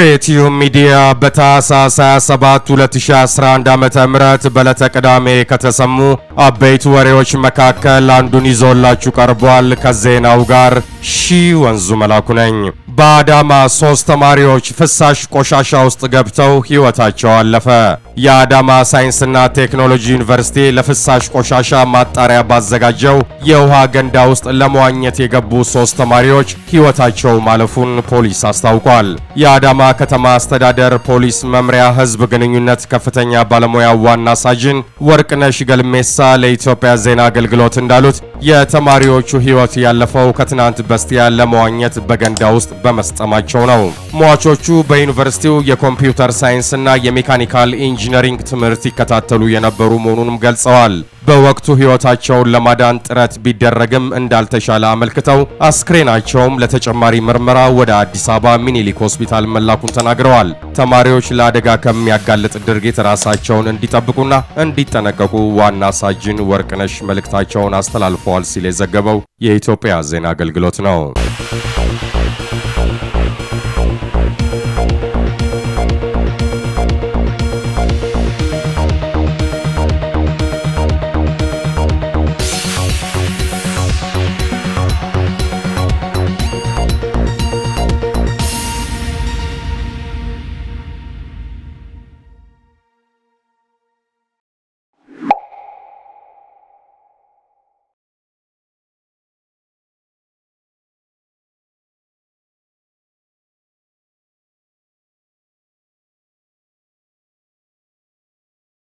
ኢትዮ ሚዲያ በታህሳስ 27 2011 ዓ.ም በዕለተ ቅዳሜ ከተሰሙ አበይት ወሬዎች መካከል አንዱን ይዞላችሁ ቀርቧል። ከዜናው ጋር ሺ ወንዙ መላኩ ነኝ። በአዳማ ሶስት ተማሪዎች ፍሳሽ ቆሻሻ ውስጥ ገብተው ሕይወታቸው አለፈ። የአዳማ ሳይንስና ቴክኖሎጂ ዩኒቨርሲቲ ለፍሳሽ ቆሻሻ ማጣሪያ ባዘጋጀው የውሃ ገንዳ ውስጥ ለመዋኘት የገቡ ሶስት ተማሪዎች ሕይወታቸው ማለፉን ፖሊስ አስታውቋል። የአዳማ ከተማ አስተዳደር ፖሊስ መምሪያ ሕዝብ ግንኙነት ከፍተኛ ባለሙያ ዋና ሳጅን ወርቅነሽ ገልሜሳ ለኢትዮጵያ ዜና አገልግሎት እንዳሉት የተማሪዎቹ ሕይወት ያለፈው ከትናንት በስቲያ ለመዋኘት በገንዳ ውስጥ በመስጠማቸው ነው። ሟቾቹ በዩኒቨርሲቲው የኮምፒውተር ሳይንስና የሜካኒካል ኢንጂነሪንግ ትምህርት ይከታተሉ የነበሩ መሆኑንም ገልጸዋል። በወቅቱ ሕይወታቸውን ለማዳን ጥረት ቢደረግም እንዳልተሻለ አመልክተው አስክሬናቸውም ለተጨማሪ ምርመራ ወደ አዲስ አበባ ሚኒሊክ ሆስፒታል መላኩን ተናግረዋል። ተማሪዎች ለአደጋ ከሚያጋልጥ ድርጊት ራሳቸውን እንዲጠብቁና እንዲጠነቀቁ ዋና ሳጅን ወርቅነሽ መልእክታቸውን አስተላልፈዋል ሲል የዘገበው የኢትዮጵያ ዜና አገልግሎት ነው።